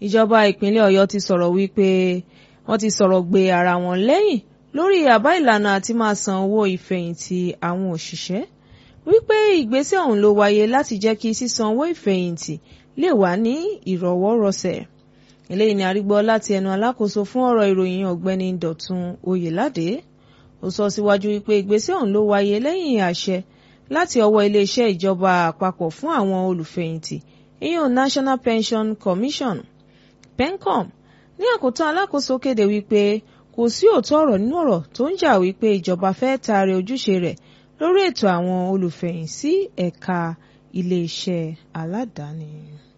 ìjọba ìpínlẹ̀ Ọ̀yọ́ ti sọ̀rọ̀ wípé wọ́n ti sọ̀rọ̀ gbé ara wọn lẹ́yìn lórí àbá ìlànà àti máa san owó ìfẹ̀yìntì àwọn òṣìṣẹ́ wípé ìgbésẹ̀ ọ̀hún ló wáyé láti jẹ́ kí sísan owó ìfẹ̀yìntì lè wà ní ìrọ̀wọ́rọsẹ̀ eléyìí ni a rí gbọ́ láti ẹnu alákòóso fún ọ̀rọ̀ ìròyìn ọ̀gbẹ́ni Dọ̀tun Oyèládé ó sọ síwájú wípé ìgbésẹ̀ ọ̀hún ló wáyé lẹ́yìn àṣẹ láti ọwọ́ iléeṣẹ́ ìjọba àpapọ̀ fún àwọn olùfẹ̀yìntì ìyẹn National Pension Commission PENCOM ní àkótán alákòóso kéde wípé kò sí òótọ́ ọ̀rọ̀ nínú ọ̀rọ̀ tó ń jà wípé ìjọba fẹ́ taari ojúṣe rẹ̀ lórí ètò àwọn olùfẹ̀yìn sí ẹ̀ka iléeṣẹ́ aládàáni.